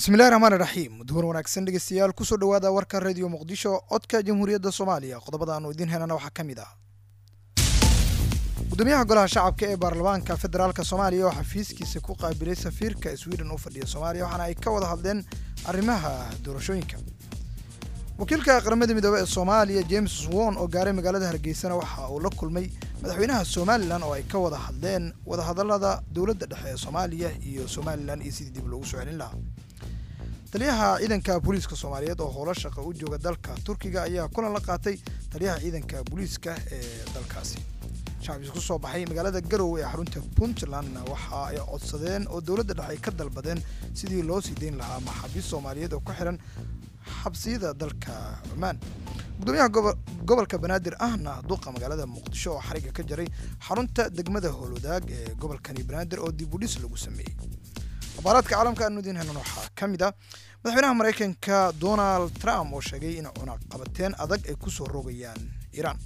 bismillahi raxmaani raxiim duhur wanaagsan dhegeystayaal kusoo dhawaada warka radio muqdisho codka jamhuuriyadda soomaaliya qodobada aanu idiin helana waxaa ka mid ah gudoomiyaha golaha shacabka ee baarlamaanka federaalk soomaaliya oo xafiiskiisa ku qaabilay safiirka sweden u fadhiya soomaaliya waxaana ay ka wada hadleen arrimaha doorashooyinka wakiilka qaramada midoobey ee soomaaliya james won oo gaaray magaalada hargeysana waxa uu la kulmay madaxweynaha somalilan oo ay ka wada hadleen wadahadalada dowladda dhexe ee soomaaliya iyo somalilan iyo sidii dib loogu soo celin lahaa taliyaha ciidanka booliiska soomaaliyeed oo howlo shaqa u jooga dalka turkiga ayaa kulan la qaatay taliyaha ciidanka booliiska ee dalkaasi shacabkiis ku soo baxay magaalada garowe ee xarunta puntlandna waxa ay codsadeen oo dowladda dhexe ay ka dalbadeen sidii loo sii dayn lahaa maxaabiist soomaaliyeed oo ku xiran xabsiyada dalka cumaan gudoomiyaha gobolka banaadir ahna duqa magaalada muqdisho oo xariga ka jaray xarunta degmada howlwadaag ee gobolkani banaadir oo dib u dhis lagu sameeyey abaaraadka caalamka aanu idiin helnan waxaa ka mid ah madaxweynaha maraykanka donald trump oo sheegay in cunaqabateen adag ay ku soo rogayaan iiraan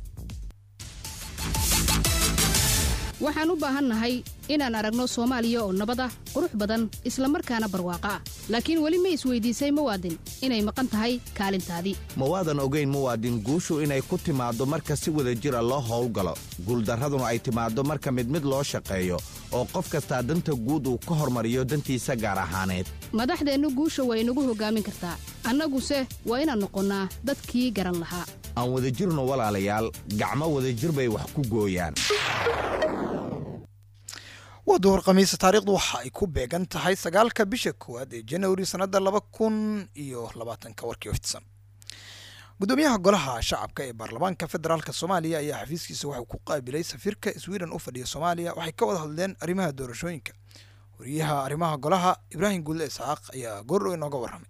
waxaan u baahannahay inaan aragno soomaaliya oo nabad ah qurux badan isla markaana barwaaqo ah laakiin weli ma isweydiisay muwaadin inay maqan tahay kaalintaadii ma waadan ogayn muwaadin guushu inay ku timaaddo marka si wada jira loo howlgalo guuldarraduna ay timaaddo marka mid mid loo shaqeeyo oo qof kastaa danta guud uu ka hormariyo dantiisa gaar ahaaneed madaxdeennu guusha way inagu hoggaamin kartaa annaguse waa inaan noqonnaa dadkii garan lahaa aan wadajirno walaalayaal gacmo wadajir bay wax ku gooyaan waa duhur khamiisa taariikhdu waxa ay ku beegan tahay sagaalka bisha koowaad ee januari sannadda laba kun iyo labaatanka warkii oftisan gudoomiyaha golaha shacabka ee baarlamaanka federaalk soomaaliya ayaa xafiiskiisa waxuu ku qaabilay safiirka sweden u fadhiya soomaaliya waxay ka wada hadleen arrimaha doorashooyinka wariyaha arrimaha golaha ibraahim guulle isxaaq ayaa goordhow inooga warramay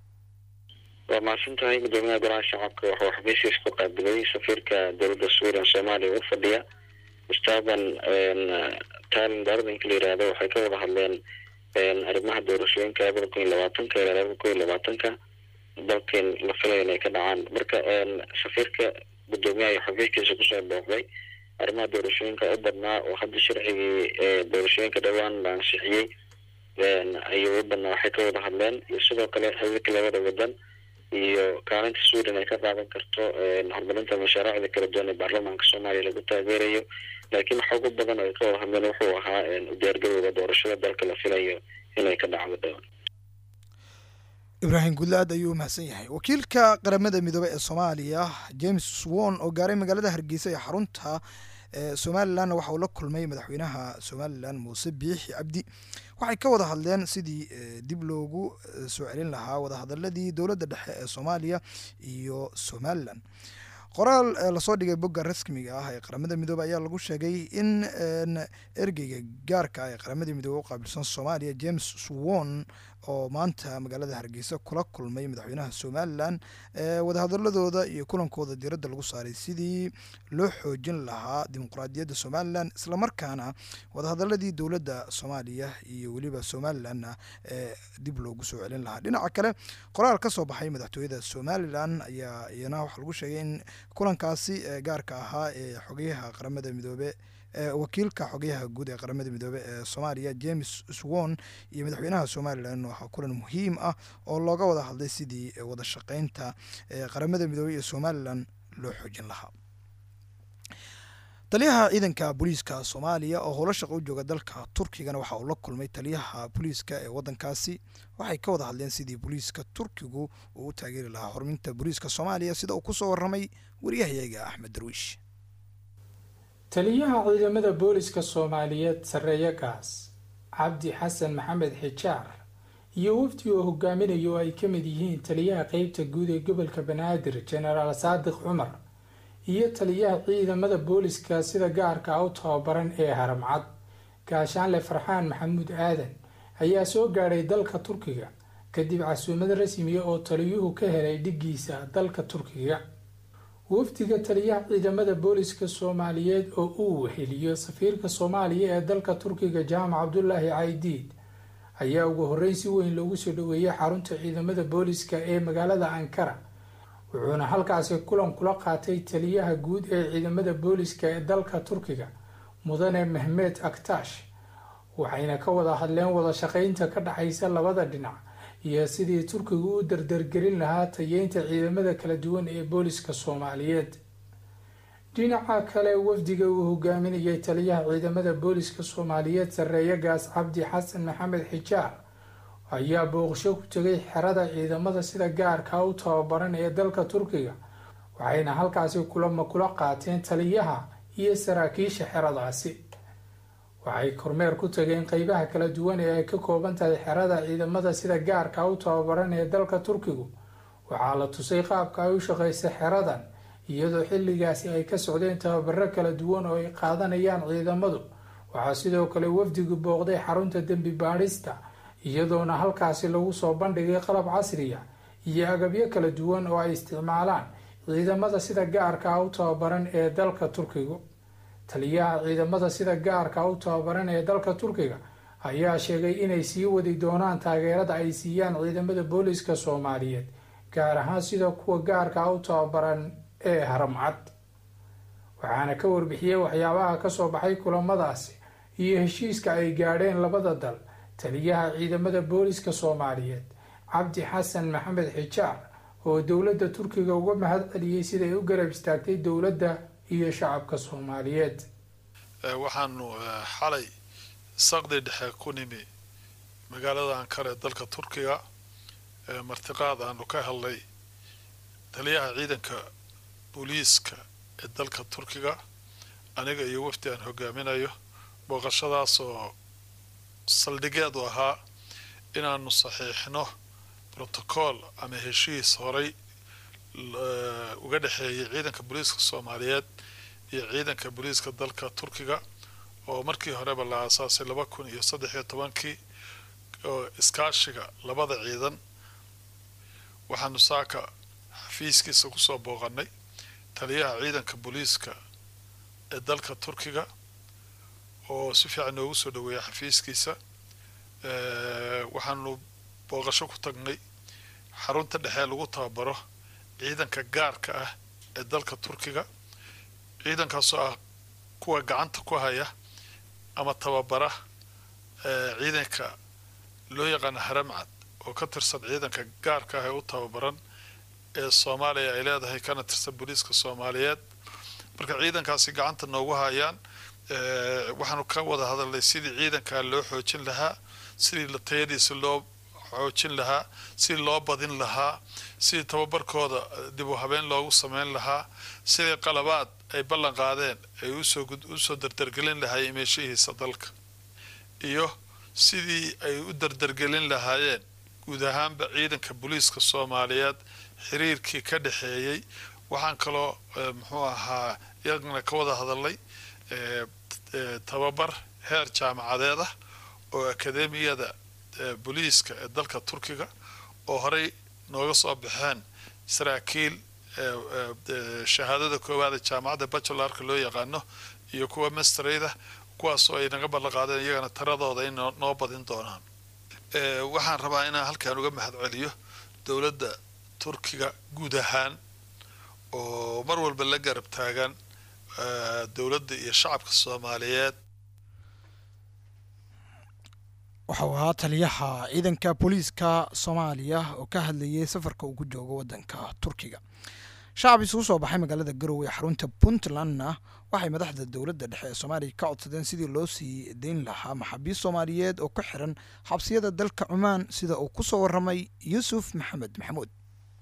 waa mahadsan tahay gudoomiyaha golaha shacabka wuxuu xafiiskiisa ku qaabilay safiirka dowladda sweden soomaaliya u fadhiya stephen talin darlinka la yihahdo waxay ka wada hadleen arrimaha doorashooyinka labada kun iyo labaatanka ilaa labada kun iyo labaatanka dalkan la filaya inay ka dhacaan marka safiirka gudoomiyaha iyo xafiiskiisa kusoo booqday arrimaha doorashooyinka u badnaa oo hadda sharcigii doorashooyinka dhowaan la ansixiyey ayuu u badnaa waxay ka wada hadleen iyo sidoo kale xiriirka labada wadan iyo kaalinta sweden ay ka qaadan karto horumarinta mashaariicda kala duwan ee baarlamaanka soomaaliya lagu taageerayo laakiin waxa ugu badan ay ka wada hadleen wuxuu ahaa udiyaargarowga doorashada dalka la filayo inay ka dhacdo dhowaan ibraahim guudle aad ayuu umahadsan yahay wakiilka qaramada midoobey ee soomaaliya james won oo gaaray magaalada hargeysa ee xarunta somalilanna waxa uu la kulmay madaxweynaha somalilan muuse biixi cabdi waxay ka wada hadleen sidii dib loogu soo celin lahaa wadahadaladii dowladda dhexe ee soomaaliya iyo somalilan qoraal lasoo dhigay bogga rasmiga ah ee qaramada midoobey ayaa lagu sheegay in ergeyga gaarka ah ee qaramada midoobey u qaabilsan soomaaliya james swon oo maanta magaalada hargeysa kula kulmay madaxweynaha somalilan wadahadaladooda iyo kulankooda diiradda lagu saaray sidii loo xoojin lahaa dimuqraadiyadda somalilan islamarkaana wadahadaladii dowladda soomaaliya iyo weliba somalilanna dib loogu soo celin lahaa dhinaca kale qoraal ka soo baxay madaxtooyada somalilan ayaa iyana waxaa lagu sheegay in kulankaasi gaarka ahaa ee xogeyaha qaramada midoobe wakiilka xogeyaha guud ee qaramada midoobe ee soomaaliya james swon iyo madaxweynaha somalilan waxaa kulan muhiim ah oo looga wada hadlay sidii wada shaqeynta qaramada midoobe iyo somalilan loo xoojin lahaa taliyaha ciidanka booliiska soomaaliya oo howlo shaqa u jooga dalka turkigana waxa uu la kulmay taliyaha booliiska ee wadankaasi waxay ka wada hadleen sidii booliiska turkigu uu u taageeri lahaa horuminta booliiska soomaaliya sida uu kusoo waramay waryahayaga axmed darwiish taliyaha ciidamada booliska soomaaliyeed sarreeye gaas cabdi xasan maxamed xijaar iyo wafdi oo hogaaminayo oo ay ka mid yihiin taliyaha qeybta guud ee gobolka banaadir jenaraal saadiq cumar iyo taliyaha ciidamada booliska sida gaarka ah u tababaran ee haramcad gaashaanle farxaan maxamuud aadan ayaa soo gaadhay dalka turkiga kadib casuumad rasmiya oo taliyuhu ka helay dhiggiisa dalka turkiga wafdiga taliyaha ciidamada booliska soomaaliyeed oo uu weheliyo safiirka soomaaliya ee dalka turkiga jaamac cabdulaahi caydiid ayaa ugu horreyn si weyn loogu soo dhaweeyay xarunta ciidamada booliska ee magaalada ankara wuxuuna halkaasi kulan kula qaatay taliyaha guud ee ciidamada booliska ee dalka turkiga mudane mehmed aktash waxayna ka wada hadleen wada shaqeynta ka dhexaysa labada dhinac iyo sidii turkigu u dardargelin lahaa tayeynta ciidamada kala duwan ee booliska soomaaliyeed dhinaca kale wafdiga uu hogaaminayay taliyaha ciidamada booliska soomaaliyeed sarreeye gaas cabdi xasan maxamed xijaar ayaa booqasho ku tegay xerada ciidamada sida gaarka u tababaran ee dalka turkiga waxayna halkaasi kulama kula qaateen taliyaha iyo saraakiisha xeradaasi waxay kormeer ku tageen qeybaha kala duwan ee ay ka kooban tahay xerada ciidamada sida gaarka u tababaran ee dalka turkigu waxaa la tusay qaabka ay u shaqeysa xeradan iyadoo xilligaasi ay ka socdeen tababaro kala duwan oo ay qaadanayaan ciidamadu waxaa sidoo kale wafdigu booqday xarunta dembi baadhista iyadoona halkaasi lagu soo bandhigay qalab casriya iyo agabyo kala duwan oo ay isticmaalaan ciidamada sida gaarka u tababaran ee dalka turkigu taliyaha ciidamada sida gaarka u tababaran ee dalka turkiga ayaa sheegay inay sii wadi doonaan taageerada ay siiyaan ciidamada booliska soomaaliyeed gaar ahaan sida kuwa gaarka u tababaran ee haramcad waxaana ka warbixiyey waxyaabaha kasoo baxay kulamadaasi iyo heshiiska ay gaadheen labada dal taliyaha ciidamada booliska soomaaliyeed cabdi xasan maxamed xijaar oo dowladda turkiga uga mahad celiyey siday u garab istaagtay dowladda iyo shacabka soomaaliyeed waxaanu xalay saqdi dhexe ku nimi magaalada ankara ee dalka turkiga martiqaad aanu ka helnay taliyaha ciidanka booliiska ee dalka turkiga aniga iyo wafdi aan hogaaminayo booqashadaas oo saldhigeedu ahaa inaanu saxiixno brotocool ama heshiis horay uga dhexeeyay ciidanka booliiska soomaaliyeed iyo ciidanka booliiska dalka turkiga oo markii horeba la aasaasay laba kun iyo saddex iyo tobankii oo iskaashiga labada ciidan waxaanu saaka xafiiskiisa kusoo booqanay taliyaha ciidanka booliiska ee dalka turkiga oo si fiican noogu soo dhaweeya xafiiskiisa waxaanu booqasho ku tagnay xarunta dhexee lagu tababaro ciidanka gaarka ah ee dalka turkiga ciidankaasoo ah kuwa gacanta ku haya ama tababara ciidanka loo yaqaano haramcad oo ka tirsan ciidanka gaarka ah ee u tababaran ee soomaaliya ay leedahay kana tirsan booliiska soomaaliyeed marka ciidankaasi gacanta noogu hayaan waxaanu ka wada hadalnay sidii ciidankaa loo xoojin lahaa sidii tayadiisa loo xoojin lahaa sidii loo badin lahaa sidii tababarkooda dib u habeen loogu sameyn lahaa sidii qalabaad ay ballan qaadeen ay usoo usoo dardargelin lahaayeen meeshihiisa dalka iyo sidii ay u dardargelin lahaayeen guud ahaanba ciidanka booliiska soomaaliyeed xiriirkii ka dhexeeyey waxaan kaloo muxuu ahaa iyagana ka wada hadalnay tababar heer jaamacadeed ah oo akademiyada booliiska ee dalka turkiga oo horey nooga soo baxeen saraakiil shahaadada koowaad ee jaamacadda bachelarka loo yaqaano iyo kuwa masterayda kuwaasoo ay naga ballan qaadeen iyagana taradooda in noo badin doonaan waxaan rabaa inaan halkaan uga mahad celiyo dowladda turkiga guud ahaan oo mar walba la garab taagan dowladda iyo shacabka soomaaliyeed waxau ahaa taliyaha ciidanka booliiska soomaaliya oo ka hadlayay safarka uu ku joogo waddanka turkiga shacab isugu soo baxay magaalada garowe ee xarunta puntlandna waxay madaxda dowladda dhexe ee soomaaliya ka codsadeen sidii loo sii dayn lahaa maxaabiist soomaaliyeed oo ku xiran xabsiyada dalka cumaan sida uu ku soo warramay yuusuf maxamed maxamuud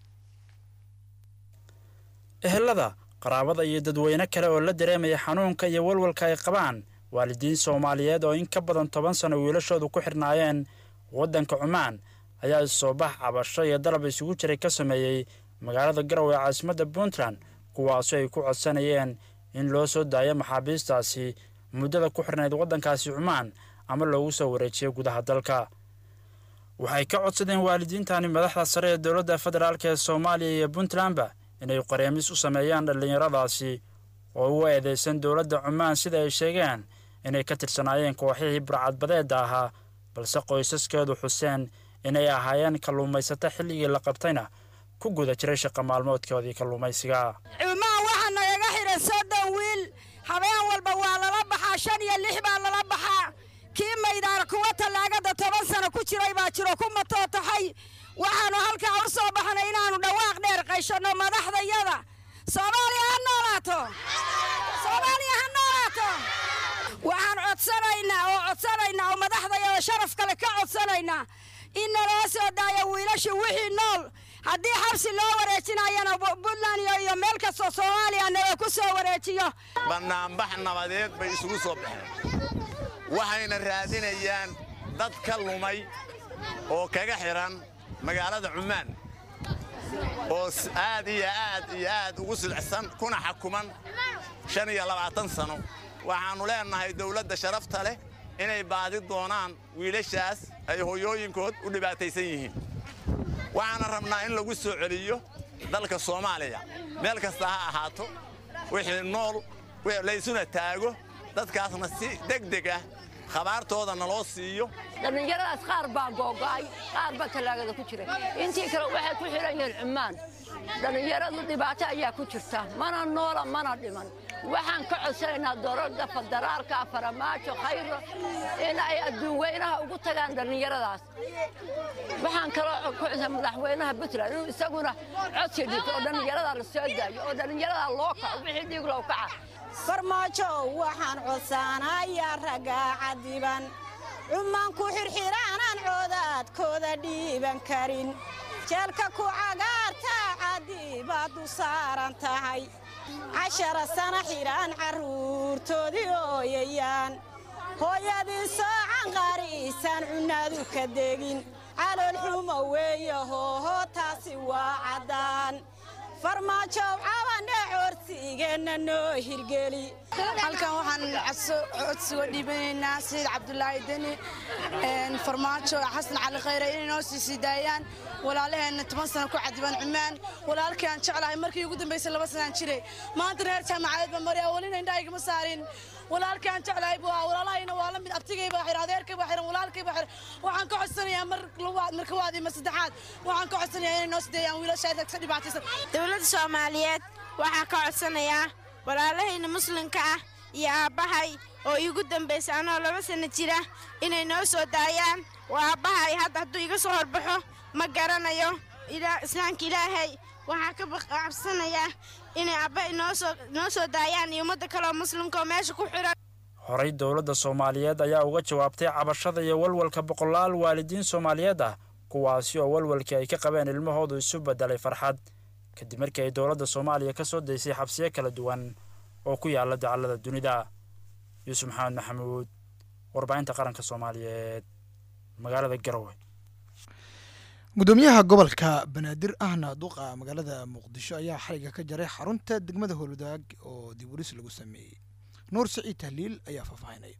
ehelada qaraabada iyo dadweyne kale oo la dareemaya xanuunka iyo walwalka ay qabaan waalidiin soomaaliyeed oo in ka badan toban sano wiilashoodu ku xirnaayeen waddanka cumaan ayaa isoobax cabasho iyo dalab isugu jiray ka sameeyey magaalada garowe ee caasimadda puntland kuwaasoo ay ku codsanayeen in loo soo daayo maxaabiistaasi muddada ku xirnayd waddankaasi cumaan ama loogu soo wareejiyo gudaha dalka waxay ka codsadeen waalidiintani madaxda sare ee dowladda federaalk ee soomaaliya iyo puntlandba inay qareemis u sameeyaan dhallinyaradaasi oo ugu eedeysan dowladda cumaan sida ay sheegeen inay ka tirsanaayeen kooxihii burcadbadeedda ahaa balse qoysaskeedu xuseen inay ahaayeen kalluumaysato xilligii la qabtayna ku guda jiray shaqa maalmoodkoodii kalluumaysiga cumaan waxaa nagaga xidhan soddon wiil habeen walba waa lala baxaa shan iyo lix baa lala baxaa kii maydaana kuwa tallaagada toban sano ku jiray baa jiro ku matootaxay waxaannu halkaa u soo baxnay inaannu dhawaaq dheer qayshanno madaxdayada soomaaliya ha noolaato soomaaliya ha noolaato waxaan codsanaynaa oo codsanaynaa oo madaxdayada sharaf kale ka codsanaynaa in naloo soo daayo wiilashii wixii nool haddii xabsi loo wareejinayana puntland iyo meel kastoo soomaaliya nala ku soo wareejiyo bannaanbax nabadeed bay isugu soo baxeen waxayna raadinayaan dad ka lumay oo kaga xidhan magaalada cummaan oo aad iyo aad iyo aad ugu silcsan kuna xakuman shan iyo labaatan sano waxaannu leennahay dawladda sharafta leh inay baadi doonaan wiilashaas ay hoyooyinkood u dhibaataysan yihiin waxaana rabnaa in lagu soo celiyo dalka soomaaliya meel kasta ha ahaato wixii nool laysuna taago dadkaasna si degdeg ah khabaartooda naloo siiyo dhallinyaradaas qaar baa googo'ay qaar baa tallaagada ku jira intii kale waxay ku xidhan yihiin cummaan dhallinyaradu dhibaato ayaa ku jirta mana noola mana dhiman waxaan ka codsanaynaa dowladda federaalka faramaajo khayro in ay adduun weynaha ugu tagaan dhallinyaradaas waxaan kaloo ku codsan madaxweynaha puntland inuu isaguna codsi dhigto oo dhallinyarada la soo daayo oo dhallinyarada loo kaco wixii dhiig loo kaca farmaajo waxaan codsanayaa raggaa cadiban cummaan ku xirxiraanaan coodaadkooda dhiiban karin jeelka ku cagaartaa cadibaad u saaran tahay cashara sana xidhaan carruurtoodii ooyayaan hooyadii soocan qaariisaan cunnaadu ka degin calool xumo weeye hooho taasi waa caddaan farmaajow cabane coorsigeenna noo hirgeli halkan waxaan codsiga dhiibanaynaa sayid cabdulaahi deni farmaajo xasan cali khayre inay noo sii sii daayaan walaalaheenna toban sano ku cadiban cumaan walaalkaan jeclahay markii ugu dambaysay laba sanaan jiray maanta reer jaamacadeed baa maryaa welina indhaha igama saarin walaalkaan jeclahay buu ahaa walaalahayna waa la mid abtigay baa xiran adeerkay baa xiran walaalkay baa xiran waxaan ka codsanayaa mar labaad marka waad ima saddexaad waxaan ka codsanayaa inay noo sideeyaan wiilashayda ka dhibaataysan dowladda soomaaliyeed waxaa ka codsanayaa walaalahayna muslimka ah iyo aabbahay oo iigu dambaysa anoo laba sanno jira inay noo soo daayaan waa aabbahay hadda hadduu iga soo horbaxo ma garanayo islaamka ilaahay waxaa ka cabsanayaa inay aabbahay noo soo daayaan iyo ummadda kaleoo muslimka oo meesha ku xiran horey dowladda soomaaliyeed ayaa uga jawaabtay cabashada iyo walwalka boqolaal waalidiin soomaaliyeed ah kuwaasi oo walwalkii ay ka qabeen ilmahoodu isu beddelay farxad kadib markii ay dowladda soomaaliya ka soo daysay xabsiyo kala duwan oo ku yaalla dacallada dunida yuusuf maxamed maxamuud warbaahinta qaranka soomaaliyeed magaalada garowe gudoomiyaha gobolka banaadir ahna duqa magaalada muqdisho ayaa xariga ka jaray xarunta degmada howlwadaag oo dib uris lagu sameeyey nuur siciid tahliil ayaa faahfaahinaya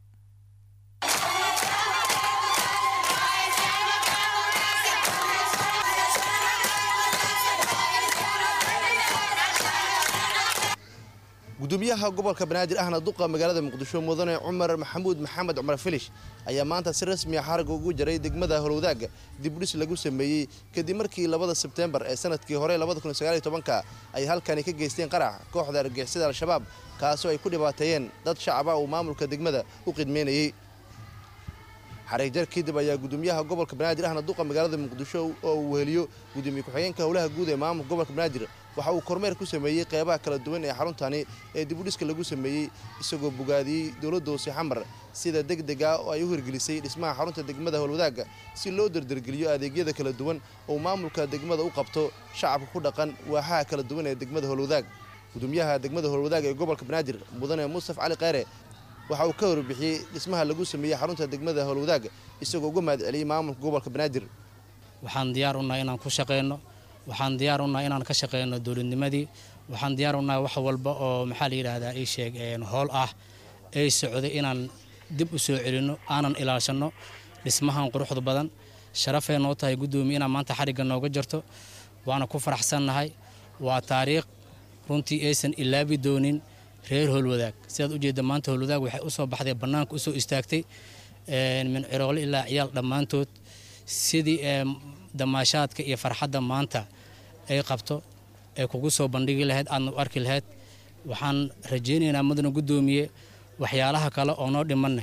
gudoomiyaha gobolka banaadir ahna duqa magaalada muqdisho mudane cumar maxamuud maxamed cumar filish ayaa maanta si rasmiya xariga ugu jaray degmada howlwadaaga dibudhis lagu sameeyey kadib markii labada sebteembar ee sanadkii hore ka ay halkani ka geysteen qarax kooxda argixisada al-shabaab kaasoo ay ku dhibaateeyeen dad shacaba uu maamulka degmada u qidmeynayey xariigjar kadib ayaa gudoomiyaha gobolka banaadir ahna duqa magaalada muqdisho oo uu weheliyo gudoomiye ku-xigeenka howlaha guud ee maamulka gobolka banaadir waxa uu kormeer ku sameeyey qeybaha kala duwan ee xaruntani ee dibudhiska lagu sameeyey isagoo bogaadiyey dowladda hoose xamar sida deg deg ah oo ay u hirgelisay dhismaha xarunta degmada howlwadaaga si loo dardargeliyo adeegyada kala duwan oo maamulka degmada u qabto shacabka ku dhaqan waaxaha kala duwan ee degmada howlwadaag gudoomiyaha degmada howlwadaag ee gobolka banaadir mudane mustaf cali kheyre waxa uu ka warbixiyey dhismaha lagu sameeyey xarunta degmada howlwadaag isagoo uga mahad celiyey maamulka gobolka banaadir waxaan diyaar u nahay inaan ku shaqeyno waxaan diyaar u nahay inaan ka shaqeyno dowladnimadii waxaan diyaar u nahay wax walba oo maxaa la yidhaahdaa ii sheeg howl ah ay socday inaan dib u soo celinno aanan ilaashanno dhismahan quruxda badan sharafay noo tahay guddoomiye inaan maanta xarigga nooga jarto waana ku faraxsannahay waa taariikh runtii aysan ilaabi doonin reer howlwadaag sidaad ujeedda maanta howlwadaag waxay u soo baxday bannaanka u soo istaagtay min ciroole ilaa ciyaal dhammaantood sidii damaashaadka iyo farxadda maanta ay qabto ay kugu soo bandhigi lahayd aadna u arki lahayd waxaan rajaynaynaa mudana guddoomiye waxyaalaha kale oo noo dhimanne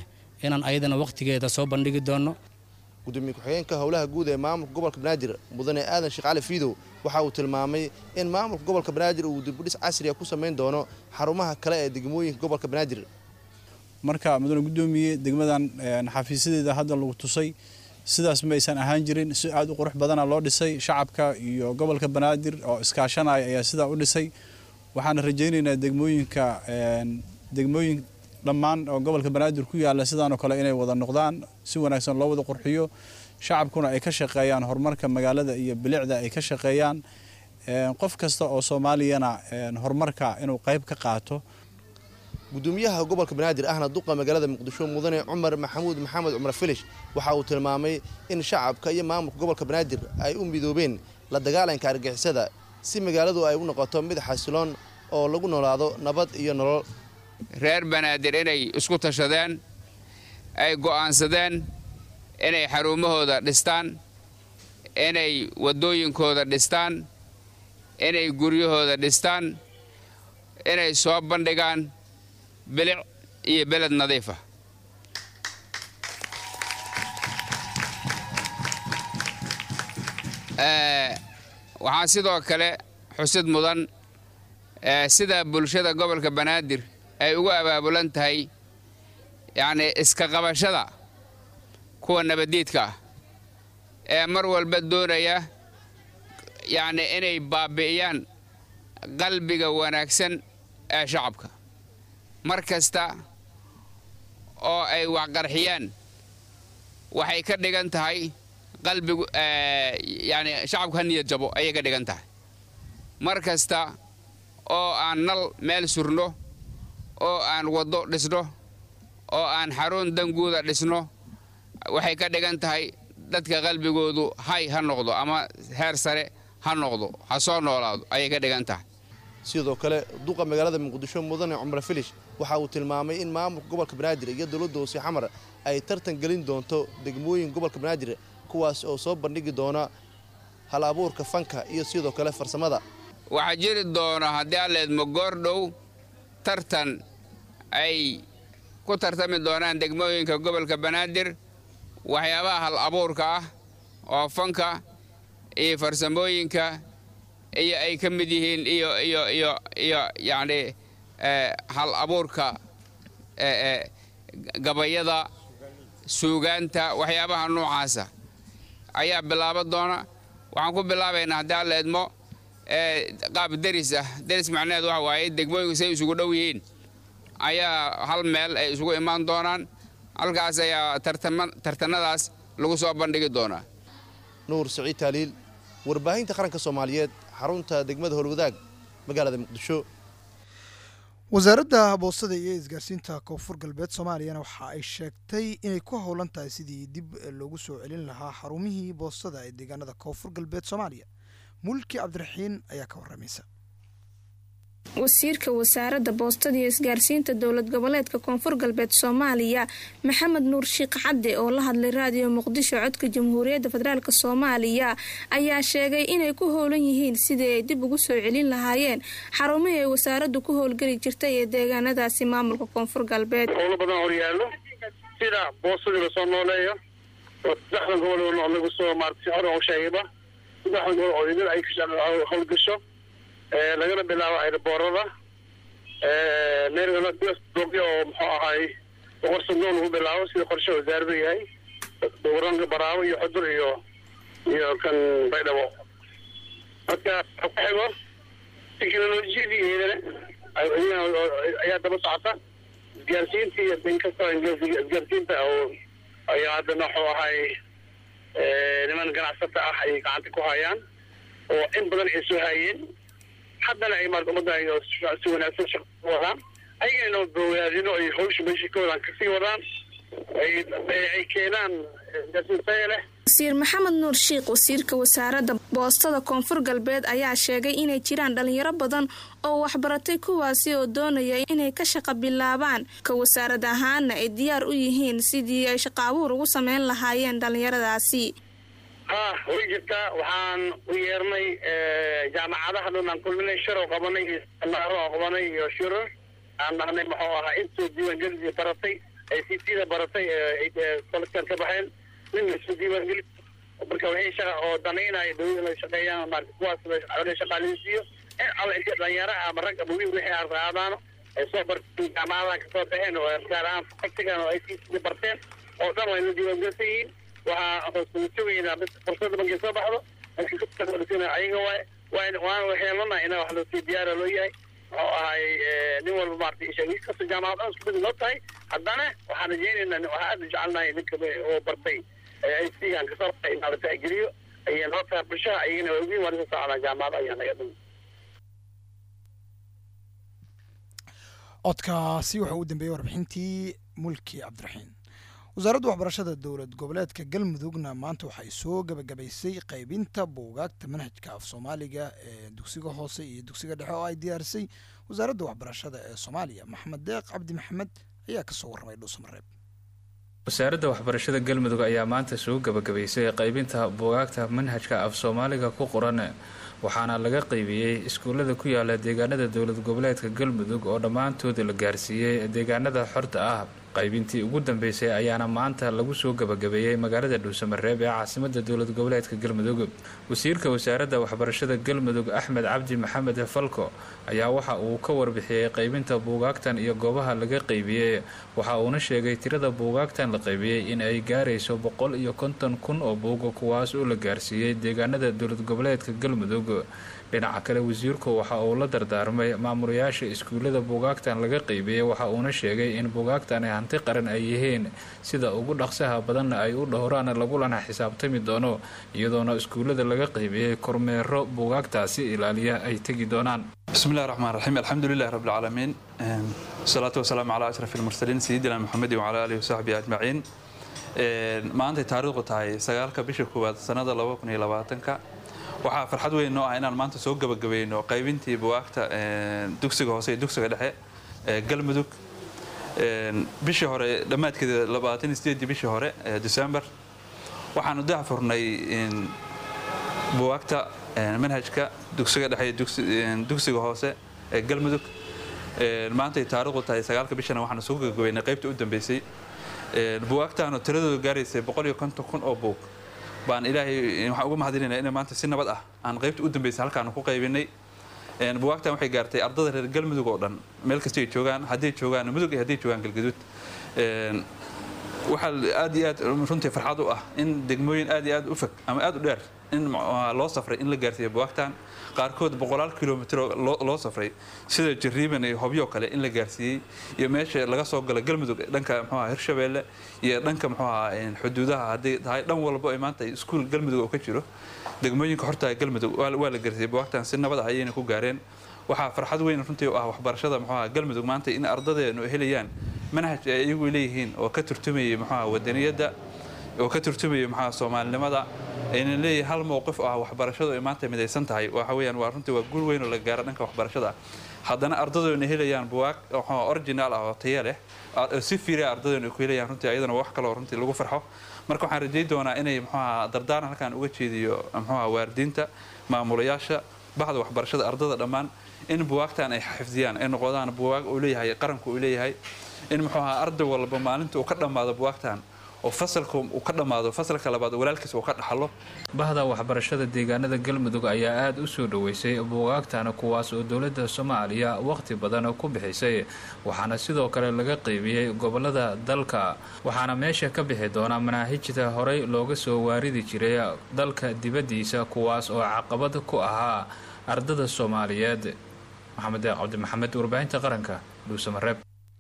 inaan ayadana wakhtigeeda soo bandhigi doonno gudoomiye ku-xigeenka howlaha guud ee maamulka gobolka banaadir mudane aadan sheekh cali fiidow waxa uu tilmaamay in maamulka gobolka banaadir uu dibudhis casriga ku samayn doono xarumaha kale ee degmooyinka gobolka banaadir marka mudane gudoomiye degmadan xafiisyadeeda hadda lagu tusay sidaas ma aysan ahaan jirin si aad u qurux badana loo dhisay shacabka iyo gobolka banaadir oo iskaashanaya ayaa sidaa u dhisay waxaana rajaynaynaa degmooyinka degmooyin dhammaan oo gobolka banaadir ku yaalla sidaanoo kale inay wada noqdaan si wanaagsan loo wada qurxiyo shacabkuna ay ka shaqeeyaan horumarka magaalada iyo bilicda ay ka shaqeeyaan qof kasta oo soomaaliyana horumarka inuu qayb ka qaato gudoomiyaha gobolka banaadir ahna duqa magaalada muqdisho mudane cumar maxamuud maxamed cumar filish waxa uu tilmaamay in shacabka iyo maamulka gobolka banaadir ay u midoobeen la dagaalanka argixisada si magaaladu ay u noqoto mid xasiloon oo lagu noolaado nabad iyo nolol reer banaadir inay isku tashadeen ay go'aansadeen inay xarumahooda dhistaan inay waddooyinkooda dhistaan inay guryahooda dhistaan inay soo bandhigaan bilic iyo beled nadiifa waxaa sidoo kale xusid mudan sida bulshada gobolka banaadir ay ugu abaabulan tahay yacnii iska qabashada kuwa nabaddiidka ah ee mar walba doonaya yacnii inay baabi'iyaan qalbiga wanaagsan ee shacabka mar kasta oo ay waxqarxiyaan waxay ka dhigan tahay qalbigu yacni shacabku ha niyad jabo ayay ka dhigan tahay mar kasta oo aan nal meel surno oo aan waddo dhisno oo aan xarun danguuda dhisno waxay ka dhigan tahay dadka qalbigoodu hay ha noqdo ama heer sare ha noqdo ha soo noolaado ayay ka dhigan tahay sidoo kale duqa magaalada muqdisho mudane cumar filish waxa uu tilmaamay in maamulka gobolka banaadir iyo dowladda hoose xamar ay tartan gelin doonto degmooyin gobolka banaadir kuwaas oo soo bandhigi doona hal abuurka fanka iyo sidoo kale farsamada waxaa jiri doona haddii aan leedmo goordhow tartan ay ku tartami doonaan degmooyinka gobolka banaadir waxyaabaha hal abuurka ah oo fanka iyo farsamooyinka iyo ay ka mid yihiin iyo iyo iyo iyo yacni hal abuurka gabayada suugaanta waxyaabaha noocaasa ayaa bilaaban doona waxaan ku bilaabaynaa haddii aan leedmo qaab deris ah deris macnaheed waxa waaye degmooyinku say isugu dhow yihiin ayaa hal meel ay isugu imaan doonaan halkaas ayaa tartanadaas lagu soo bandhigi doonaa nuur siciid taaliil warbaahinta qaranka soomaaliyeed xarunta degmada howlwadaag magaalada muqdisho wasaaradda boostada iyo isgaarsiinta koonfur galbeed soomaaliyana waxa ay sheegtay inay ku howlan tahay sidii dib loogu soo celin lahaa xarumihii boostada ee deegaanada koonfur galbeed soomaaliya mulki cabdiraxiin ayaa ka waramaysa wasiirka wasaaradda boostada iyo isgaarsiinta dowlad goboleedka koonfur galbeed soomaaliya maxamed nuur shiikh cadde oo la hadlay raadiyo muqdisho codka jamhuuriyadda federaalk soomaaliya ayaa sheegay inay ku howlan yihiin sidii ay dib ugu soo celin lahaayeen xarumihii ay wasaaraddu ku howlgeli jirtay ee deegaanadaasi maamulka koonfur galbeed howlo badan horyaallo sida boosadii lasoo nooleeyo oo saddexdan gobol lagu soo maartay hore oo sheegayba saddexdan gobol oo idin ay howlgasho lagana bilaabo airboorada neergaladoogya oo muxuu ahay boqor sandool lagu bilaabo sida qorshe wasaaradu yahay dowranka baraabo iyo xudur iyo iyo kan baydhabo marka ku xigo teknolojiyadii iyadana ayaa daba socota isgaarsiinta iyo inkastoo isgaarsiinta oo ayaa haddana wuxuu ahay niman ganacsata ah ay gacanta ku hayaan oo in badan ay soo hayeen haddana ay maarata ummadda ay si wanaagsan shaqo ku wadaan ayagana bogaadino ay hawsha meesha ka wadaan kasii wadaan ay keenaan gaasiintaya leh wasiir maxamed nuur shiikh wasiirka wasaaradda boostada koonfur galbeed ayaa sheegay inay jiraan dhalinyaro badan oo waxbaratay kuwaasi oo doonaya inay ka shaqa bilaabaan ka wasaarad ahaana ay diyaar u yihiin sidii ay shaqo abuur ugu sameyn lahaayeen dhalinyaradaasi ha way jirtaa waxaan u yeernay jaamacadaha dhan aan kulminay shir oo qabanay iyo sanaaro oo qabanay iyo shirar aan dhahnay muxuu ahaa intoo diiwaangelisii baratay ay c t da baratay sanadkan ka baxeen nin isu diiwaangeli marka wixii shaqa oo danaynaya dawlada inay shaqeeyaan maarata kuwaas la shaqaaleysiiyo in alla inta dhalinyaraha ama rag ama wiil wixii aan raadaano ay soo barteen jaamacadaha kasoo baxeen oo gaar ahaan faktigan oo ay c t barteen oo dhan waa ina diiwaangelsan yihiin waxaa hoosulajaweynaa fursada markay soo baxdo ayaga waay waan waan waxyeelana ina wax loosii diyaara loo yahay oo ahay nin walba maarata ishagiis kasta jaamacad dhan isku mid loo tahay haddana waxaan rajaynaynaa waxaan aada u jecelnahay ninka oo bartay ay sigan kasoo baxay inaa la tixgeliyo ayay noo tahay bulshaha ayagana waa ogyihin waa lasoo socdaa jaamacada ayaa naga dhumi codkaasi wuxuu u dambeeyey warbixintii mulki cabdiraxiin wasaaradda waxbarashada dowlad goboleedka galmudugna maanta waxay soo gabagabaysay qaybinta buugaagta manhajka af soomaaliga ee dugsiga hoose iyo dugsiga dhexe oo ay diyaarisay wasaaradda waxbarashada ee soomaaliya maxamed deeq cabdi maxamed ayaa kasoo warramay dhuusamareeb wasaaradda waxbarashada galmudug ayaa maanta soo gabagabaysay qaybinta buugaagta manhajka af soomaaliga ku qoran waxaana laga qaybiyey iskuullada ku yaala deegaanada dowlad goboleedka galmudug oo dhammaantood la gaarsiiyey deegaanada xorta ah qaybintii ugu dambeysay ayaana maanta lagu soo gabagabeeyey magaalada dhuusamareeb ee caasimada dowlad goboleedka galmudug wasiirka wasaaradda waxbarashada galmudug axmed cabdi maxamed falko ayaa waxa uu ka warbixiyey qaybinta buugaagtan iyo goobaha laga qaybiyey waxa uuna sheegay tirada buugaagtan la qaybiyey in ay gaarayso boqol iyo konton kun oo buuga kuwaas oo la gaarsiiyey deegaanada dowlad goboleedka galmudug dhinaca kale wasiirku waxa uu la dardaarmay maamulayaasha iskuullada buugaagtan laga qaybiyey waxa uuna sheegay in buugaagtani hanti qaran ay yihiin sida ugu dhaqsaha badanna ay u dhowraan lagulana xisaabtami doono iyadoona iskuullada laga qaybiyey kormeero buugaagtaasi ilaaliya ay tegi doonaan bismillahi raxmaan raxiim alxamdu lilahi rabbi alcaalamiin wasalaatu wasalaamu calaa ashraf almursaliin sayidina maxamedin wacala aalihi wasaxbihi ajmaciin maantay taariikhdu tahay sagaalka bisha koowaad sanada laba kun iyo labaatanka waxaa farxad weyn noo ah inaan maanta soo gabagabayno qaybintii buwaagta dugsiga hoose iyo dugsiga dhexe ee galmudug bishii hore dhammaadkeeda labaatan iyo sideedii bishii hore ee december waxaanu dahfurnay buwaagta manhajka dugsiga dhexe iyo dugsiga hoose ee galmudug maantay taariikhdu tahay sagaalka bishana waxaanu soo gabagabaynay qaybta u dambeysay buwaagtaanu tiradooda gaaraysay boqol iyo konton kun oo buug baan ilaahay waxaan uga mahadinayna in maanta si nabad ah aan qaybta u dambeysay halkaanu ku qaybinay buwaagtan waxay gaartay ardada reer galmudug oo dhan meel kasta ay joogaan hadday joogaan mudug iyo hadday joogaan galgaduud waxaa aad iyo aad runtii farxad u ah in degmooyin aad iyo aad u fog ama aad u dheer in loo safray in la gaarsiiyo buwaagtan qaarkood boqolaal kilomitr loo safray sida jariiban iyo hobyo kale in la gaarsiiyey iyo meesha laga soo gala galmudug dhanka mxuaha hirshabeelle iyo dhanka mxuaha xuduudaha hadday tahay dhan walba ay maanta iskuul galmudug oo ka jiro degmooyinka hortaa galmudug waa la gaarsiiyey buwaagtan si nabad ah ayayna ku gaareen waxaa farxad weyn runtii u ah waxbarashada mxuaha galmudug maanta in ardadeenu helayaan manhaj ay iyagu leeyihiin oo ka turtumayay mxuaha wadaniyadda oo ka turtumaya mxuaha soomaalinimada aynan leeyahay hal mowqif oo ah waxbarashadu ay maanta midaysan tahay waxa weeyaan waa runtii waa guul weyn oo la gaaro dhanka waxbarashada haddana ardadoona helayaan buwaag original ah oo taya leh si fiiriya ardadoona ku helayaan runtii ayadana wax kaloo runtii lagu farxo marka waxaan rajay doonaa inay mxuaha dardaaran halkaan uga jeediyo mxuaha waaridiinta maamulayaasha baxda waxbarashada ardada dhammaan in buwaagtan ay xifdiyaan ay noqdaan buwaag uu leeyahay qaranku uu leeyahay in muxuaha arday walba maalinta uu ka dhammaado buwaagtan oo fasalka uu ka dhammaado fasalka labaad walaalkiis uu ka dhaxlo bahda waxbarashada deegaanada galmudug ayaa aada u soo dhoweysay buugaagtana kuwaas oo dowladda soomaaliya waqti badan ku bixisay waxaana sidoo kale laga qaybiyey gobolada dalka waxaana meesha ka bixi doona manaahijta horey looga soo waaridi jiray dalka dibaddiisa kuwaas oo caqabad ku ahaa ardada soomaaliyeed maxamed deeq cabdimaxamed warbaahinta qaranka dhuusamareeb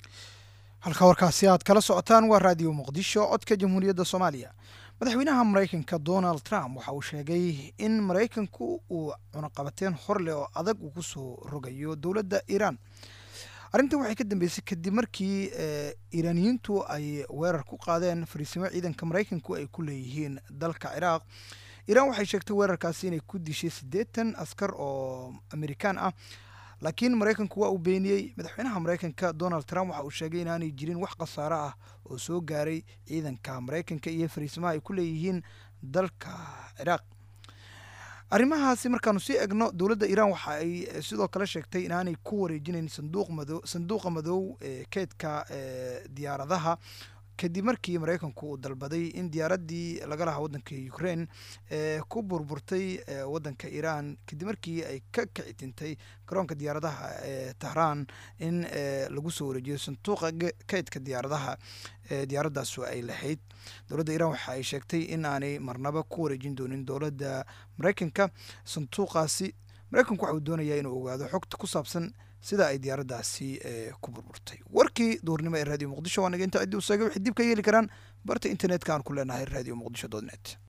halka warkaasi aad kala socotaan waa raadiyo muqdisho codka jamhuuriyadda soomaaliya madaxweynaha maraykanka donald trump waxa uu sheegay in maraykanku uu cunaqabateen horleh oo adag uu kusoo rogayo dowladda iiraan arrintan waxay ka dambeysay kadib markii iiraaniyiintu ay weerar ku qaadeen fariisimo ciidanka maraykanku ay ku leeyihiin dalka ciraaq iiraan waxay sheegtay weerarkaasi inay ku dishay siddeetan askar oo amerikaan ah laakiin maraykanku waa uu beeniyey madaxweynaha maraykanka donald trump waxa uu sheegay inaanay jirin wax khasaaro ah oo soo gaaray ciidanka maraykanka iyo fariisimaha ay ku leeyihiin dalka ciraaq arrimahaasi markaanu sii egno dowladda iiraan waxa ay eh, sidoo kale sheegtay inaanay ku wareejinayn sanduuq mado sanduuqa madow ee keedka ee diyaaradaha kadib markii maraykanku uu dalbaday in diyaaraddii laga lahaa waddanka ukraine ee ku burburtay ee waddanka iiraan kadib markii ay ka kici tintay garoonka diyaaradaha ee tahraan in ee lagu soo wareejiyo sanduuqa ge- keydka diyaaradaha ee diyaaradaasu ay lahayd dowladda iiraan waxa ay sheegtay in aanay marnaba ku wareejin doonin dowladda maraykanka sanduuqaasi maraykanku waxa uu doonayaa inuu ogaado xogta ku saabsan sida ay diyaaraddaasi ee ku burburtay warkii duurnimo ee raadiyo muqdisho waa naga inta ciddii u seegay waxay dib ka yeeli karaan barta internetka aan ku leenahay radio muqdisho dot net